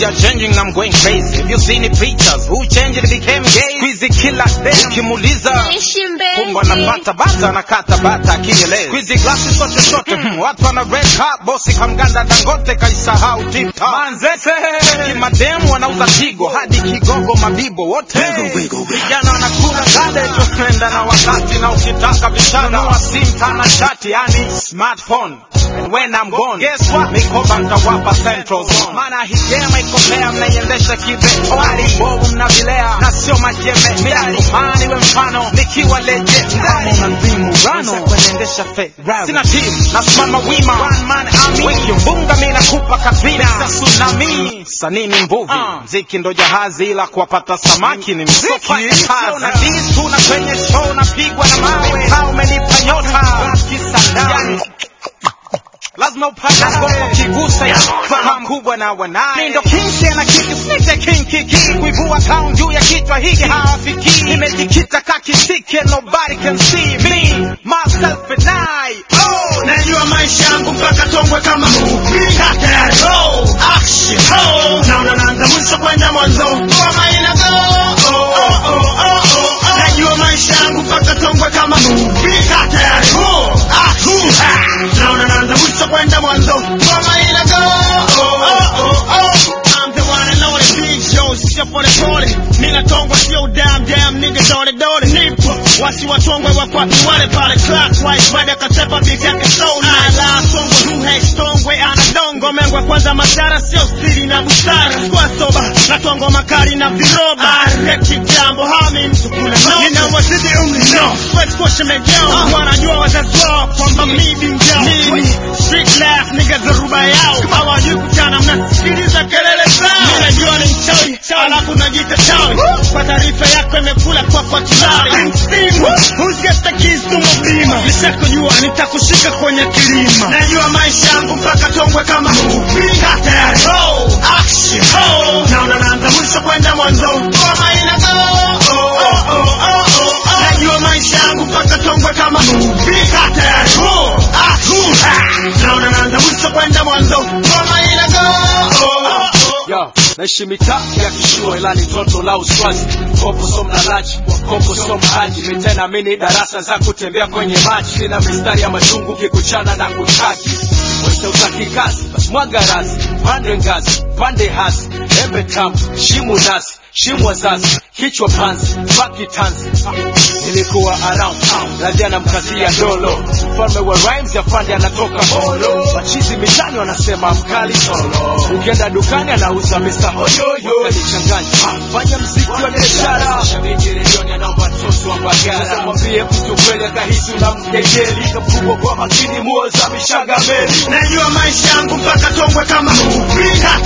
Things are changing, I'm going crazy. Have you seen the pictures? Who changed it became gay? Squeezy killer day. Ukimuuliza Ishi kumbe mpenzi anapata bata anakata bata akieleza. Squeezy glasi sote sote. Hmm, Watu wana red cup, bosi kamganda Dangote kaisahau tip top. Manzese. Kimademu wanauza tigo hadi kigogo mabibo wote. Vijana wanakula gade tunaenda na wakati na ukitaka vishana wa sim tana chati yani smartphone. And when I'm gone, guess what? Mikoba nitawapa central zone. Maana hii game iko fair, mnaiendesha kibe. Wali bovu mnavilea na sio majeme. Mimi kumani we mfano nikiwa legit. Kama unazimu rano kuendesha fe. Sina team, nasimama wima. One man army. Wiki mbunga mimi nakupa kabina. Sasa tsunami. Sanini mbuvi. Mziki ndo jahazi ila kuwapata samaki ni mziki. Na dis tuna kwenye show napigwa na mawe. Kama umenipa nyota. Kisa ndani lazima upate ngoma kigusa ya fahamu kubwa na wanaye. Mimi ndo kinsi na kiki snite king kiki kuivua town juu ya kichwa hiki hawafiki. Nimejikita kakisiki and nobody can see me myself and I. Oh, Najua maisha yangu mpaka tongwe kama movie. Kata ya roll, action, oh. Naona naanza mwisho kwenda mwanzo. Ngoma ina go. Oh, oh, oh, oh, oh, oh. Najua maisha yangu mpaka tongwe kama movie. Kata ya roll, action, ah. Naona naanza mwisho kwenda mwanzo. Ngoma ina go. Oh, oh, oh, oh. I'm the one and only big Joe, sio pole pole. Mina tongwa sio damn damn nigga dole dole. Nipo wasi watongwe wakwapi wale pale clockwise. Baada katepa beat yake so nice. Ala tongwe who hates tongwe ana dongo mengwe kwanza madhara sio siri na busara. Kwa soba na tongo makali na viroba. Areki jambo hami mtu kule no. Ninawazidi umri no. First question mejao. Wanajua wazazi wao kwamba mimi mjao. Mimi street life nigga dharuba yao. Hawajui kuchana mnasikiliza kelele zao. Mimi najua ni mchawi alafu najiita chawi. Kwa taarifa yako imekula kwa kwa tulari. Steam, who's got the keys to my beamer? Nishakujua nitakushika kwenye kilima. Najua maisha yangu mpaka tongwe kama movie. Kata ya roll, action, oh. Naona naanza mwisho kwenda mwanzo. Ngoma ina go. Oh, oh, oh, oh, oh, oh. Najua maisha yangu mpaka tongwe kama movie. Kata ya roll, action, ah. Naona naanza mwisho kwenda mwanzo. Ngoma ina go. Oh, oh, oh. Yo, naishi mitaa ya kishua ila ni toto la uswazi kopo so mlalaji kopo so mhaji mitena mini darasa za kutembea kwenye maji sina mistari ya machungu kikuchana na kutaki wese utaki kazi basi mwaga rasi pande ngazi pande hasi embe tamu shimu nasi shimu wazazi kichwa panzi baki tanzi nilikuwa around town radhi anamkazia dolo mfalme wa rhymes ya fande anatoka holo machizi mitani wanasema mkali solo ukienda dukani anauza mr hoyoyo kalichanganya fanya mziki wa biashara shabiki redioni anaomba tosi wa bagara mwambie mtu kweli akahisi unamkejeli kapugwa kwa makini muo za mishaga meli Najua maisha yangu mpaka tongwe kama movie.